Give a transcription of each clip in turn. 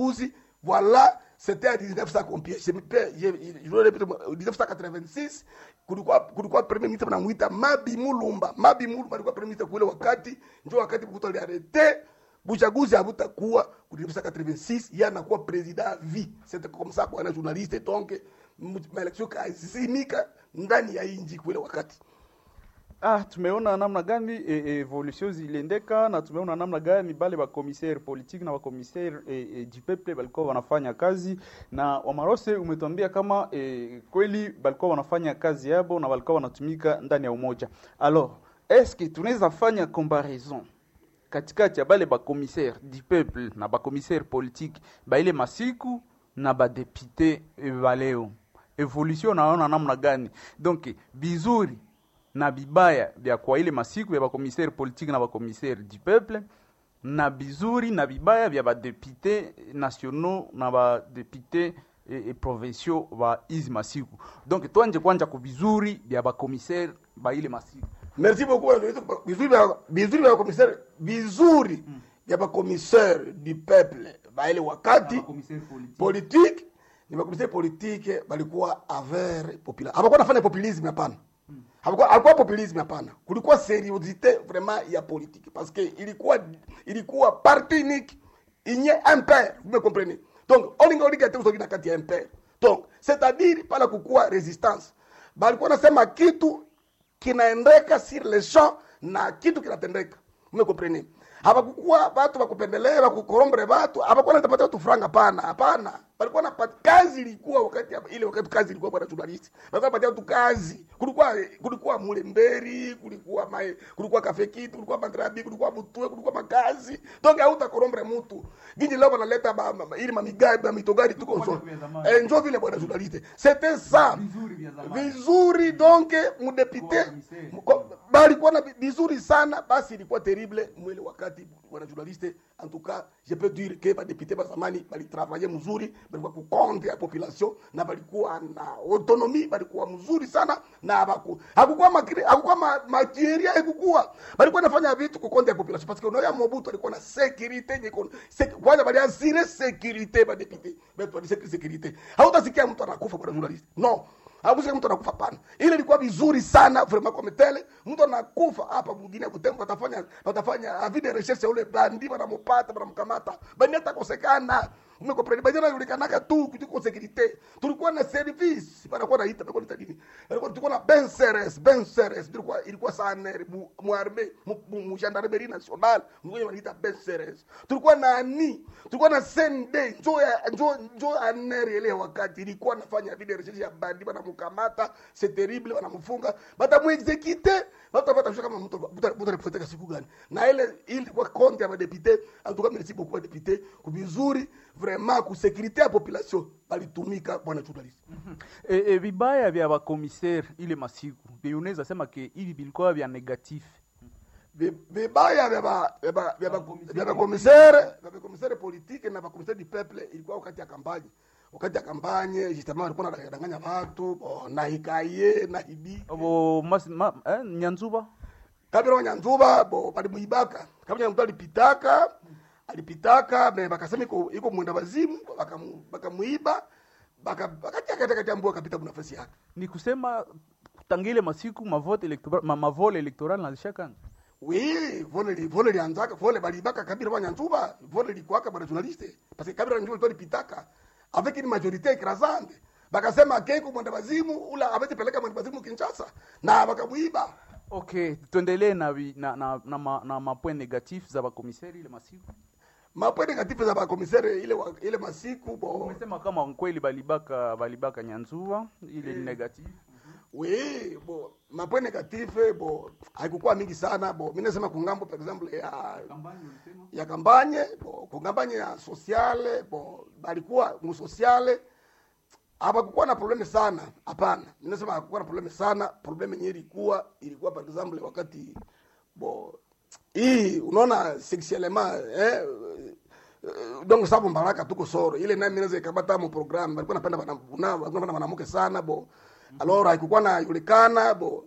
buchaguzi voilà c'était à 1900 combien je me perds, je, je, je répète, 1986 kulikuwa kulikuwa premier ministre banamuita Mabi Mulumba Mabi Mulumba alikuwa premier ministre kule wakati ndio wakati Mobutu aliarete buchaguzi habutakuwa ku 1986 yeye anakuwa president à vie c'était comme ça kwa journaliste donc maelection kazimika ndani ya inji kule wakati Ah, tumeona namna gani e, e, evolution ziliendeka na tumeona namna gani bale ba commissaire politique na ba commissaire e, e, du peuple balikuwa wanafanya kazi na Wamarose umetuambia kama e, kweli balikuwa wanafanya kazi yabo na balikuwa wanatumika ndani ya umoja. Alors, est-ce que tunaweza fanya comparaison katikati ya bale ba commissaire du peuple na ba commissaire politique ba ile masiku na ba député e, baleo evolution naona namna gani donc bizuri na bibaya vya kwa ile masiku ya bakomisere politique na bakomisere du peuple na bizuri na bibaya vya badepute nationaux na badepute e, e, provinciaux ba izi masiku donc twanje kwanja ku bizuri vya bakomisere ba ile masiku merci beaucoup bizuri vya bizuri vya commissaire bizuri vya ba commissaire du peuple ba ile wakati politique ni ba commissaire politique balikuwa aver populaire hapakuwa nafanya populisme hapana hakuwa hakuwa populisme hapana kulikuwa seriosité vraiment ya politique parce que ilikuwa ilikuwa parti unique inye impère vous me comprenez donc olinga olinga te usogi na kati ya impère donc c'est à dire pala kukuwa resistance balikuwa nasema kitu kinaendeka sur le champ na kitu kinatendeka vous me comprenez hapakukuwa watu wakupendelea wakukorombere watu hapakuwa natapatia watu franga pana hapana palikuwa na kazi ilikuwa wakati ya- ile wakati kazi ilikuwa bwana journalist walikuwa patia watu kazi kulikuwa kulikuwa mulemberi kulikuwa mae kulikuwa kafekiti kulikuwa magrabi kulikuwa mutue kulikuwa makazi donc hauta korombere mtu ginji leo wanaleta ba, ba, ba, ili mamigai ba mitogari tuko so eh, njo vile bwana journalist c'était ça vizuri donc mudepite balikuwa na vizuri sana basi ilikuwa terrible mwele wakati bwana journaliste en tout cas je peux dire que badepute ba zamani balitravaille mzuri balikuwa kukonte ya population na balikuwa na autonomie balikuwa mzuri sana na baku hakukuwa makiri hakukuwa ma, makieria hakukuwa balikuwa nafanya vitu kukonte ya population parce que unaona Mobutu alikuwa na sécurité niko kwanza bali asire sécurité badepute betu bali sécurité hautasikia mtu anakufa bwana journaliste non hakusikia mtu anakufa pana ile ilikuwa vizuri sana vraiment kwa metele mtu anakufa hapa mwingine kutembo atafanya atafanya avide recherche ule bandi banamupata banamkamata bandi atakosekana umekompreni bandi anajulikanaka tu kutuko securite tulikuwa na service banakuwa naita banakuwa naita nini balikuwa tulikuwa na ben seres ben seres ilikuwa ilikuwa sana mu mu arme mu- mu mu gendarmerie nationale mwenye wanaita ben seres tulikuwa na ani tulikuwa na sende njo ya njo njo aneri ile wakati ilikuwa nafanya vile recherche ya bandi banamkamata c'est terrible banamfunga batamuexekite batapata shaka kama mtu mtu alipoteka siku gani na ile ilikuwa compte ya madepute en tout cas merci beaucoup madepute kubizuri vraiment ku sécurité ya population balitumika bwana journalist e, e, vibaya vya bakomisere ile masiku vyenye unaweza sema ke hivi vilikuwa vya negatif Vi- vibaya vya ba- vya ba- vya ba- vya bakomisere vya bakomisere politique na bakomisere du peuple ilikuwa wakati ya kampanye wakati ya kampanye justement walikuwa wanadanganya watu bo, na hikaye na hibi bo mas, ma, eh, nyanzuba kabila wanyanzuba bo balimuibaka kabila mtu alipitaka alipitaka me bakasema iko iko mwenda wazimu bakamu- bakamuiba baka bakatiakatakatambua kapita munafasi yake ni kusema tangile masiku mavote electoral ma, mavole electoral nazishakanga oui vole li vole lianzaka vole balibaka kabila wanyanzuba vole likwaka bwana journaliste parce que kabila wanyanzuba ilikuwa lipitaka avec une majorité écrasante bakasema keko mwenda wazimu ula avetipeleka mwenda wazimu Kinshasa na bakamuiba okay tuendelee na, vi- na, na, na, ma, na mapoint negatif za bakomiseri ile masiku mapwe negative za bakomisere ile wa- ile masiku bo umesema kama kweli balibaka balibaka nyanzuba ile ni negatif oui bo mapwe negative bo haikukuwa mingi sana bo mimi nasema kungambo par exemple ya ya kampanye bo kungampanye ya sociale bo balikuwa mu sociale hapakukuwa na probleme sana hapana mimi nasema hakukuwa na probleme sana probleme yenyewe ilikuwa ilikuwa par exemple wakati bo hii unaona sexuellement eh eh, donc sababu mbaraka tuko soro ile naye minaweza ikabata mu program walikuwa napenda bana buna walikuwa napenda mwanamke sana bo alors haikukuwa na yulikana bo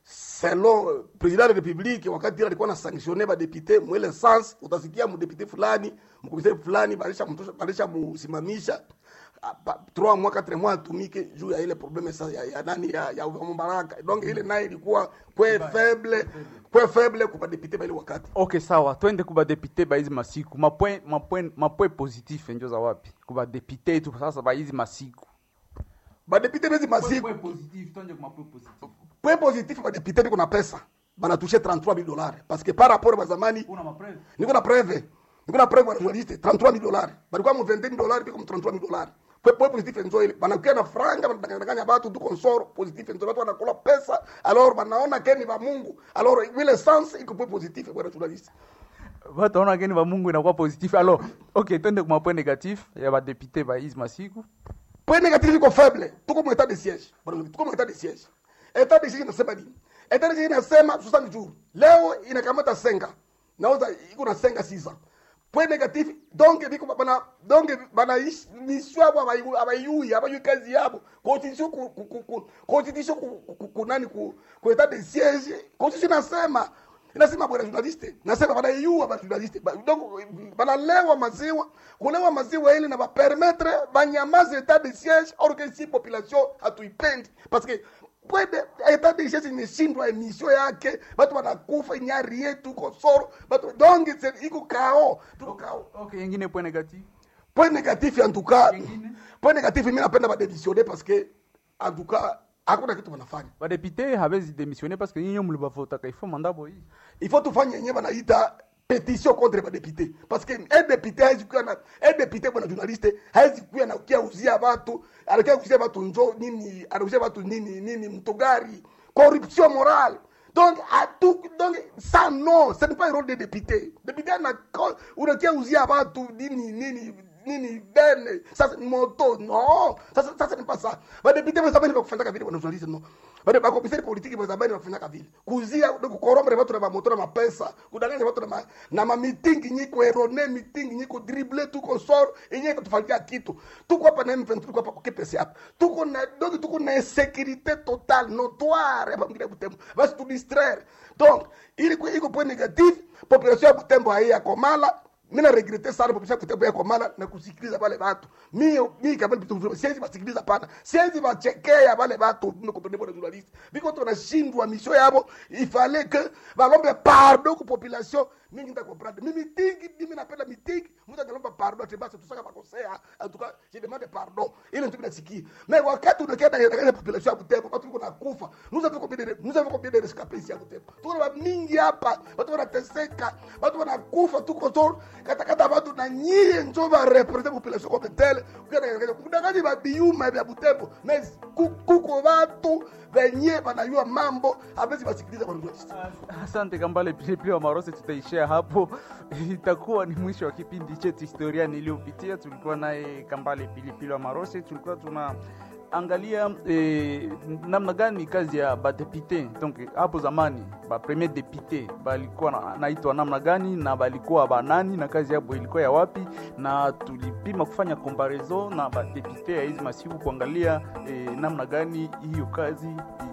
selon euh, president de la republique wakati ile alikuwa na sanctionne badepute mwele sens utasikia mdepute fulani mkomisari fulani balisha mtosha balisha musimamisha ah, pa- trois mois quatre mois atumike juu ya ile probleme sa ya, ya nani ya, ya Mubaraka donc ile naye ilikuwa kwe faible kwe faible kwa badepute bale wakati ok sawa twende kubadepute baizi masiku mapwe mapwe mapwe positif njo za wapi kubadepute tu sasa baizi masiku badepute bezi masiku positif twende kumapwe positif point positif badepute biko na pesa banatushe 33 000 dollars parce que par rapport à zamani una mapreve niko na preve niko na preve wanajournaliste 33 000 dollars balikuwa mu 21 000 dollars biko mu 33 000 dollars point point positif nzo ile banakuwa na franga banadanganya batu tu konsoro positif nzo watu wanakula pesa alors banaona keni ba Mungu alors ile sens iko point positif bwana journaliste bataona keni ba mungu inakuwa positif alors ok twende kumapwe negatif ya badepute baizi masiku point négatif iko faible tuko mu état de siège bwana tuko mu état de siège état de siège inasema nini état de siège inasema 60 jours leo inakamata senga nauza iko na senga sisa point négatif donc biko bana donc bana ish- mission yabo abayu abayui abayu kazi yabo constitution ku ku- ku ku- constitution ku ku- ku nani ku ku état de siège constitution inasema inasema bwana journaliste nasema banaiua bajournaliste Ba- donc banalewa maziwa kulewa maziwa ili na bapermetre banyamaze etat de siège or que si population hatuipendi parce que pwede etat de siège imeshindwa emission yake batu banakufa inyari yetu kosoro batu donc c'est- iko kao tuko kao ok yengine point negatif point négatif en tout cas Yengine? point négatif mimi napenda badémissionner parce que en tout cas hakuna kitu wanafanya badepute habezi démissionner parce que nyinyi mlibavotaka ifo mandabo hii il faut tufanye yenyewe banaita pétition contre badepute parce que un député hawezi kuwa na un député bwana journaliste hawezi kuwa na kia uzia watu anakia kuzia watu njo nini anauzia watu nini nini mtogari corruption morale donc à tout donc ça non ce n'est pas un rôle des députés député ana unakia uzia watu nini nini nini bene sasa moto non sasa sasa ni pas ça badepute bazabani bakufanyaka vile bwana journaliste non bade bakomisari politiki bazabani bakufanyaka vile kuzia kukorombere batu na bamoto na mapesa kudanganya batu na ma, na mamitingi nyiko erone mitingi nyiko drible tuko soro inye kutufanyia kitu tuko hapa na M23 tuko hapa kwa KPC hapa tuko na donc tuko na insécurité totale notoire hapa mgine Butembo basi tu distraire donc ili kwa iko point négatif population ya Butembo haiya komala mina regrete sana popesha kutembo yako mala na kusikiliza wale watu mimi mimi kama vitu vizuri siwezi basikiliza pana siwezi bachekea wale watu niko tonebo na journalist biko tunashindwa misho yabo ifale que balombe pardon ku population mimi nita comprendre mimi tingi mimi napenda mitingi mtu analomba pardon ati basi tusaka makosea en tout cas je demande pardon ile ndio nasikia mais wakati unakienda na population ya Butembo watu wiko nakufa nous avons combien de nous avons combien de rescapés ici à Butembo tuko na mingi hapa watu wanateseka watu wanakufa tuko toro katakata watu na nyie njo ba represent population comme telle kudanganya babiuma vya Butembo mais ku- kuko watu venye banayua mambo abezi basikiliza bwana journalist asante kambale pilipili wa marose tutaishia hapo itakuwa ni mwisho wa kipindi chetu historia niliyopitia tulikuwa naye kambale pilipili wa marose tulikuwa tuna angalia eh, namna gani kazi ya badepute donc hapo zamani bapremier depute balikuwa na- naitwa namna gani na balikuwa banani na kazi yabo ilikuwa ya wapi na tulipima kufanya comparaison na badepute ya hizi masiku kuangalia eh, namna gani hiyo kazi i-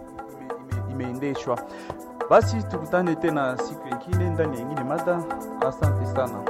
ime- ime- imeendeshwa basi tukutane tena siku ingine ndani ya ingine mada asante sana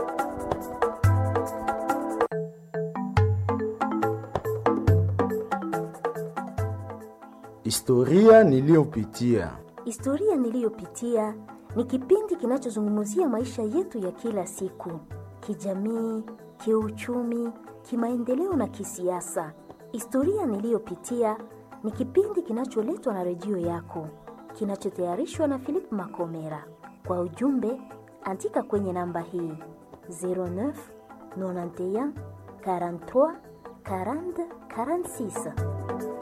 Historia niliyopitia. Historia niliyopitia ni kipindi kinachozungumzia maisha yetu ya kila siku, kijamii, kiuchumi, kimaendeleo na kisiasa. Historia niliyopitia ni kipindi kinacholetwa na redio yako, kinachotayarishwa na Philip Makomera. Kwa ujumbe, andika kwenye namba hii 09 91 43 40 46.